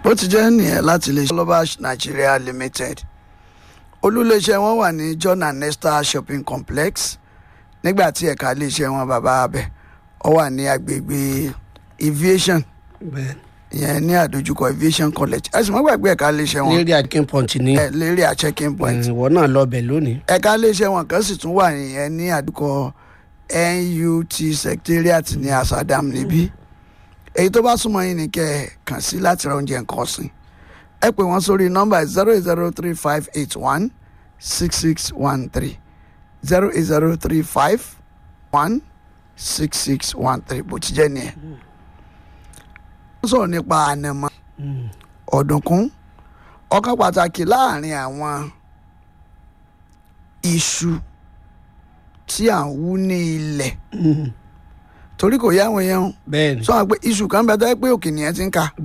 bó ti jẹ́ nìyẹn láti lè ṣe global nigeria limited olúléeṣẹ́ wọn wà ní john and esther shopping complex nígbà tí ẹ̀ka iléeṣẹ́ wọn bàbá abẹ ọ wà ní agbègbè aviation bẹ́ẹ̀ ìyẹn ní àdójúkọ aviation college ẹ̀sùn mọ́ gbàgbé ẹ̀ka iléeṣẹ́ wọn lérí akin punch ni ẹ̀ lérí à checking point ìwọ náà lọ bẹ̀ lónìí. ẹ̀ka iléeṣẹ́ wọn kan sì tún wà nìyẹn ní àdúkọ nut secretariat ní asadam níbí èyí tó bá súnmọ́ yín ni kẹ́ ẹ kàn sí láti ra oúnjẹ nǹkan ọ̀sìn ẹ pè wọ́n sórí nọ́mbà zero zero three five eight one six six one three zero eight zero three five one six six one three bó ti jẹ́ nìyẹn. wọ́n sọ̀rọ̀ nípa ànàmọ́ ọ̀dùnkún ọ̀kan pàtàkì láàrin àwọn iṣu tí à ń wú ní ilẹ̀ torí kò yá àwọn èèyàn bẹ́ẹ̀ ni sọ wọn pé iṣu kan bẹ tó yẹ pé òkè nìyẹn ti ń ka